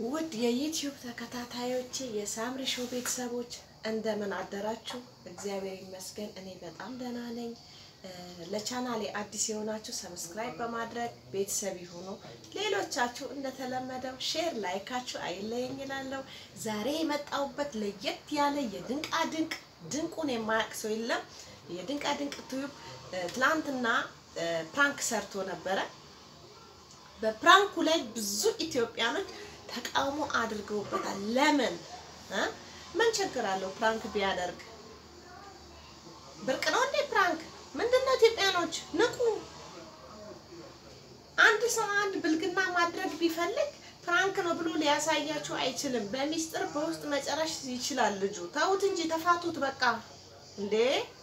ውድ የዩቲዩብ ተከታታዮቼ የሳምሪ ሾው ቤተሰቦች እንደምን አደራችሁ? እግዚአብሔር ይመስገን እኔ በጣም ደህና ነኝ። ለቻናሌ አዲስ የሆናችሁ ሰብስክራይብ በማድረግ ቤተሰብ ይሁኑ። ሌሎቻችሁ እንደተለመደው ሼር ላይካችሁ አይለየኝ እላለሁ። ዛሬ የመጣሁበት ለየት ያለ የድንቃ ድንቅ ድንቁን የማያውቅ ሰው የለም። የድንቃ ድንቅ ዩቲዩብ ትላንትና ፕራንክ ሰርቶ ነበረ። በፕራንኩ ላይ ብዙ ኢትዮጵያኖች ተቃውሞ አድርገውበታል። ለምን እ ምን ችግር አለው ፕራንክ ቢያደርግ? ብርቅ ነው እንዴ ፕራንክ? ምንድነው? ኢትዮጵያኖች ንቁ። አንድ ሰው አንድ ብልግና ማድረግ ቢፈልግ ፕራንክ ነው ብሎ ሊያሳያችሁ አይችልም። በሚስጥር በውስጥ መጨረሽ ይችላል ልጁ። ተውት እንጂ ተፋቱት በቃ። እንዴ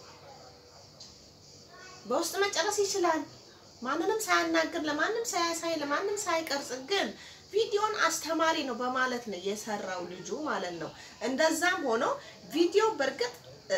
በውስጥ መጨረስ ይችላል ማንንም ሳያናግር ለማንም ሳያሳይ ለማንም ሳይቀርጽ ግን ቪዲዮን አስተማሪ ነው በማለት ነው የሰራው ልጁ ማለት ነው። እንደዛም ሆኖ ቪዲዮ በእርግጥ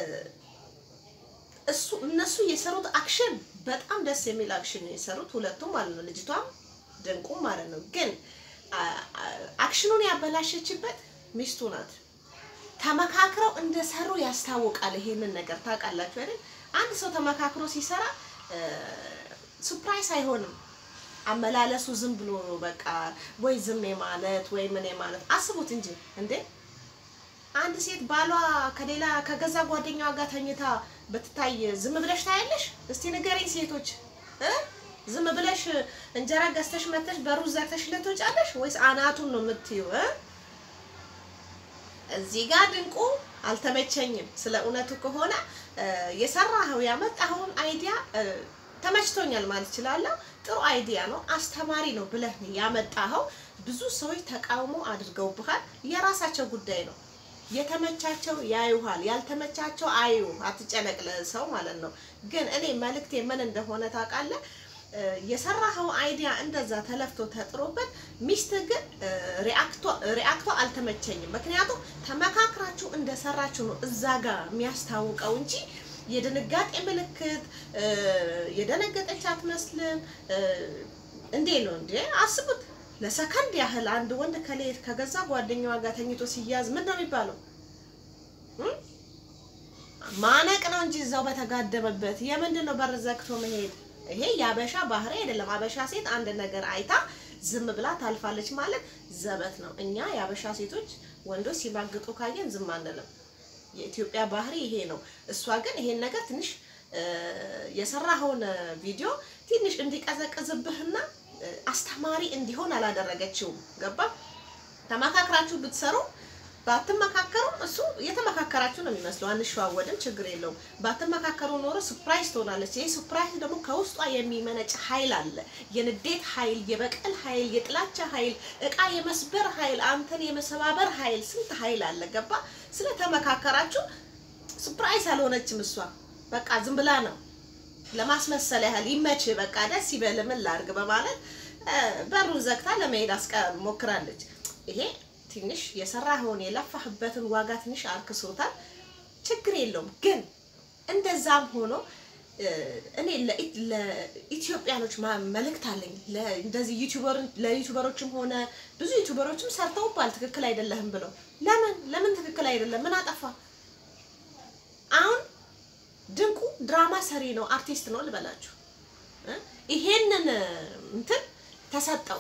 እሱ እነሱ የሰሩት አክሽን በጣም ደስ የሚል አክሽን ነው የሰሩት ሁለቱም ማለት ነው፣ ልጅቷም ድንቁም ማለት ነው። ግን አክሽኑን ያበላሸችበት ሚስቱ ናት። ተመካክረው እንደሰሩ ያስታውቃል። ይሄንን ነገር ታውቃላችሁ አይደል? አንድ ሰው ተመካክሮ ሲሰራ ሱፕራይዝ አይሆንም። አመላለሱ ዝም ብሎ በቃ ወይ ዝም ማለት ወይ ምን ማለት አስቡት እንጂ እንዴ! አንድ ሴት ባሏ ከሌላ ከገዛ ጓደኛዋ ጋር ተኝታ ብትታይ ዝም ብለሽ ታያለሽ? እስቲ ንገረኝ ሴቶች እ ዝም ብለሽ እንጀራ ገዝተሽ መተሽ በሩዝ ዘግተሽ ልትወጫለሽ ወይስ አናቱን ነው የምትይው? እዚህ ጋር ድንቁ አልተመቸኝም። ስለ እውነቱ ከሆነ የሰራኸው ያመጣኸውን አይዲያ ተመችቶኛል ማለት እችላለሁ። ጥሩ አይዲያ ነው፣ አስተማሪ ነው ብለህ ያመጣኸው። ብዙ ሰዎች ተቃውሞ አድርገውብሃል። የራሳቸው ጉዳይ ነው። የተመቻቸው ያዩሃል፣ ያልተመቻቸው አዩ። አትጨነቅ ለሰው ማለት ነው። ግን እኔ መልእክቴ ምን እንደሆነ ታውቃለህ? የሰራኸው አይዲያ እንደዛ ተለፍቶ ተጥሮበት፣ ሚስት ግን ሪአክቷ አልተመቸኝም። ምክንያቱም ተመካክራችሁ እንደሰራችሁ ነው እዛ ጋር የሚያስታውቀው እንጂ የድንጋጤ ምልክት የደነገጠች አትመስልም። እንዴ ነው እንዴ? አስቡት። ለሰከንድ ያህል አንድ ወንድ ከሌት ከገዛ ጓደኛዋ ጋር ተኝቶ ሲያዝ ምን ነው የሚባለው? ማነቅ ነው እንጂ እዛው በተጋደመበት የምንድን ነው በር ዘግቶ መሄድ? ይሄ የአበሻ ባህሪ አይደለም። አበሻ ሴት አንድ ነገር አይታ ዝም ብላ ታልፋለች ማለት ዘበት ነው። እኛ የአበሻ ሴቶች ወንዶች ሲማግጡ ካየን ዝም አንልም። የኢትዮጵያ ባህሪ ይሄ ነው። እሷ ግን ይሄን ነገር ትንሽ የሰራኸውን ቪዲዮ ትንሽ እንዲቀዘቅዝብህና አስተማሪ እንዲሆን አላደረገችውም። ገባ? ተመካክራችሁ ብትሰሩ ባትመካከሩ እሱ የተመካከራችሁ ነው የሚመስለው። አንሸዋወድም፣ ችግር የለውም። ባትመካከሩ ኖሮ ሱፕራይዝ ትሆናለች። ይህ ሱፕራይዝ ደግሞ ከውስጧ የሚመነጭ ኃይል አለ። የንዴት ኃይል፣ የበቀል ኃይል፣ የጥላቻ ኃይል፣ እቃ የመስበር ኃይል፣ አንተን የመሰባበር ኃይል፣ ስንት ኃይል አለ። ገባ? ስለተመካከራችሁ ሱፕራይዝ አልሆነችም እሷ። በቃ ዝም ብላ ነው ለማስመሰል ያህል ይመች፣ በቃ ደስ ይበል፣ ምን ላድርግ በማለት በሩን ዘግታ ለመሄድ አስቀ ሞክራለች። ይሄ ትንሽ የሰራኸውን የለፋህበትን ዋጋ ትንሽ አርክሶታል። ችግር የለውም ግን እንደዛም ሆኖ እኔ ለኢትዮጵያኖች መልእክት አለኝ። እንደዚህ ለዩቱበሮችም ሆነ ብዙ ዩቱበሮችም ሰርተውባል ትክክል አይደለህም ብለው። ለምን ለምን ትክክል አይደለም? ምን አጠፋ? አሁን ድንቁ ድራማ ሰሪ ነው፣ አርቲስት ነው ልበላችሁ። ይሄንን እንትን ተሰጠው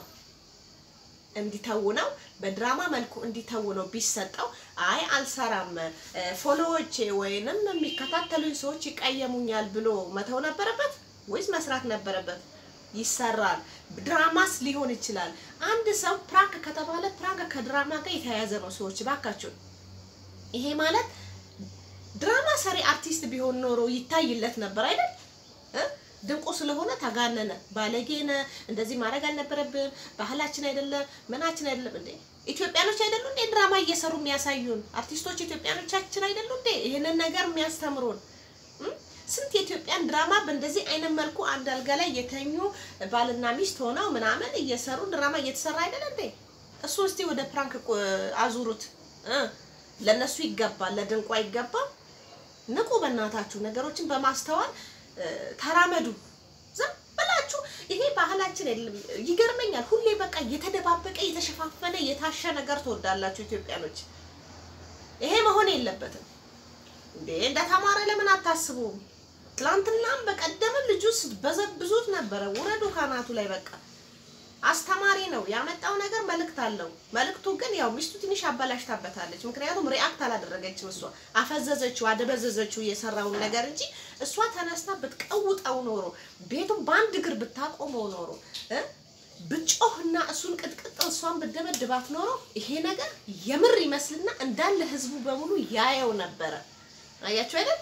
እንዲተውነው በድራማ መልኩ እንዲተውነው ቢሰጠው፣ አይ አልሰራም፣ ፎሎዎቼ ወይንም የሚከታተሉኝ ሰዎች ይቀየሙኛል ብሎ መተው ነበረበት ወይስ መስራት ነበረበት? ይሰራል። ድራማስ ሊሆን ይችላል። አንድ ሰው ፕራንክ ከተባለ ፕራንክ ከድራማ ጋር የተያያዘ ነው። ሰዎች ባካችሁ፣ ይሄ ማለት ድራማ ሰሪ አርቲስት ቢሆን ኖሮ ይታይለት ነበር አይደል? ድንቁ ስለሆነ ተጋነነ። ባለጌነ እንደዚህ ማድረግ አልነበረብን። ባህላችን አይደለም፣ ምናችን አይደለም። እንዴ ኢትዮጵያኖች አይደሉ እንዴ ድራማ እየሰሩ የሚያሳዩን አርቲስቶች ኢትዮጵያኖቻችን አይደሉ እንዴ ይህንን ነገር የሚያስተምሩን? ስንት የኢትዮጵያን ድራማ በእንደዚህ አይነት መልኩ አንድ አልጋ ላይ የተኙ ባልና ሚስት ሆነው ምናምን እየሰሩ ድራማ እየተሰራ አይደል እንዴ? እሱ እስቲ ወደ ፕራንክ አዙሩት። ለነሱ ይገባል፣ ለድንቁ አይገባም። ንቁ፣ በእናታችሁ ነገሮችን በማስተዋል ተራመዱ። ዝም ብላችሁ ታውቃላችሁ? ይሄ ባህላችን የለም። ይገርመኛል። ሁሌ በቃ የተደባበቀ የተሸፋፈነ የታሸ ነገር ትወዳላችሁ ኢትዮጵያኖች። ይሄ መሆን የለበትም እንዴ! እንደ ተማረ ለምን አታስቡም? ትላንትናም በቀደምም ልጁ በዘብዙት ነበረ። ውረዱ ካናቱ ላይ በቃ አስተማሪ ነው ያመጣው ነገር መልእክት አለው። መልእክቱ ግን ያው ሚስቱ ትንሽ አበላሽታበታለች። ምክንያቱም ሪአክት አላደረገችም። እሷ አፈዘዘችው፣ አደበዘዘችው የሰራውን ነገር እንጂ እሷ ተነስታ ብትቀውጠው ኖሮ ቤቱን በአንድ እግር ብታቆመው ኖሮ እ ብጮህና እሱን ቅጥቅጥ እሷን ብደበድባት ኖሮ ይሄ ነገር የምር ይመስልና እንዳለ ህዝቡ በሙሉ ያየው ነበረ። አያችሁ አይደል?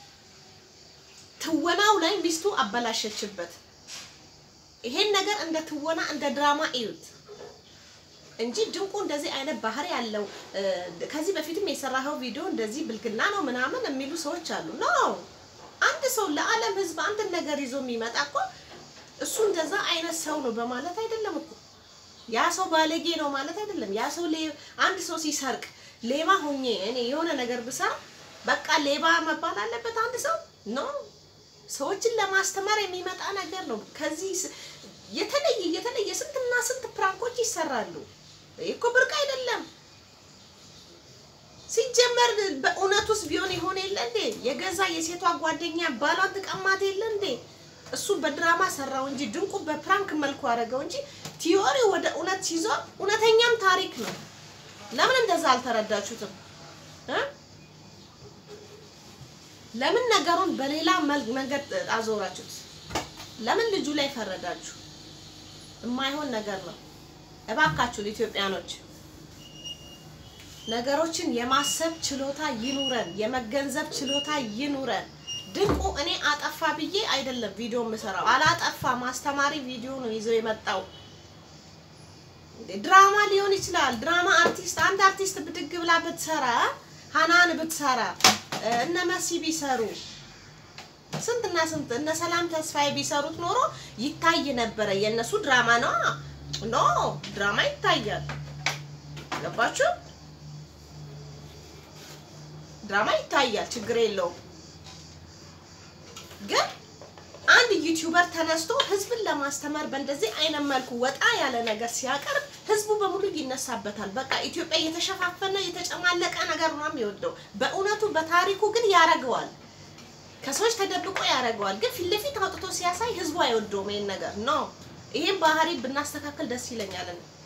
ትወናው ላይ ሚስቱ አበላሸችበት። ይሄን ነገር እንደ ትወና እንደ ድራማ እዩት እንጂ ድንቁ እንደዚህ አይነት ባህሪ ያለው ከዚህ በፊትም የሰራኸው ቪዲዮ እንደዚህ ብልግና ነው ምናምን የሚሉ ሰዎች አሉ። ኖ አንድ ሰው ለዓለም ህዝብ አንድን ነገር ይዞ የሚመጣ እኮ እሱ እንደዛ አይነት ሰው ነው በማለት አይደለም እኮ ያ ሰው ባለጌ ነው ማለት አይደለም። ያ ሰው አንድ ሰው ሲሰርቅ ሌባ ሆኜ እኔ የሆነ ነገር ብሰራ በቃ ሌባ መባል አለበት አንድ ሰው ኖ ሰዎችን ለማስተማር የሚመጣ ነገር ነው። ከዚህ የተለየ የተለየ ስንትና ስንት ፕራንኮች ይሰራሉ። ይህ እኮ ብርቅ አይደለም። ሲጀመር በእውነት ውስጥ ቢሆን ይሆን የለ እንዴ? የገዛ የሴቷ ጓደኛ ባሏን ትቀማት የለ እንዴ? እሱ በድራማ ሰራው እንጂ ድንቁ በፕራንክ መልኩ አደረገው እንጂ ቲዮሪ ወደ እውነት ሲዞር እውነተኛም ታሪክ ነው። ለምን እንደዛ አልተረዳችሁትም? ለምን ነገሩን በሌላ መንገድ አዞራችሁት? ለምን ልጁ ላይ ፈረዳችሁ? የማይሆን ነገር ነው። እባካችሁ ኢትዮጵያኖች ነገሮችን የማሰብ ችሎታ ይኑረን፣ የመገንዘብ ችሎታ ይኑረን። ድንቁ እኔ አጠፋ ብዬ አይደለም ቪዲዮ የምሰራው፣ አላጠፋ ማስተማሪ ቪዲዮ ነው ይዞ የመጣው። ድራማ ሊሆን ይችላል። ድራማ አርቲስት አንድ አርቲስት ብድግ ብላ ብትሰራ ሀናን ብትሰራ እነ መሲ ቢሰሩ ስንትና ስንት እነ ሰላም ተስፋዬ ቢሰሩት ኖሮ ይታይ ነበረ። የእነሱ ድራማ ነው። ኖ ድራማ ይታያል። ገባችሁ? ድራማ ይታያል፣ ችግር የለውም። ግን አንድ ዩቲዩበር ተነስቶ ህዝብን ለማስተማር በእንደዚህ አይነት መልኩ ወጣ ያለ ነገር ሲያቀርብ ህዝቡ በሙሉ ይነሳበታል። በቃ ኢትዮጵያ የተሸፋፈነ የተጨማለቀ ነገር ነው የሚወደው። በእውነቱ በታሪኩ ግን ያረገዋል። ከሰዎች ተደብቆ ያረገዋል። ግን ፊት ለፊት አውጥቶ ሲያሳይ ህዝቡ አይወደውም ይሄን ነገር ኖ። ይሄን ባህሪ ብናስተካከል ደስ ይለኛል።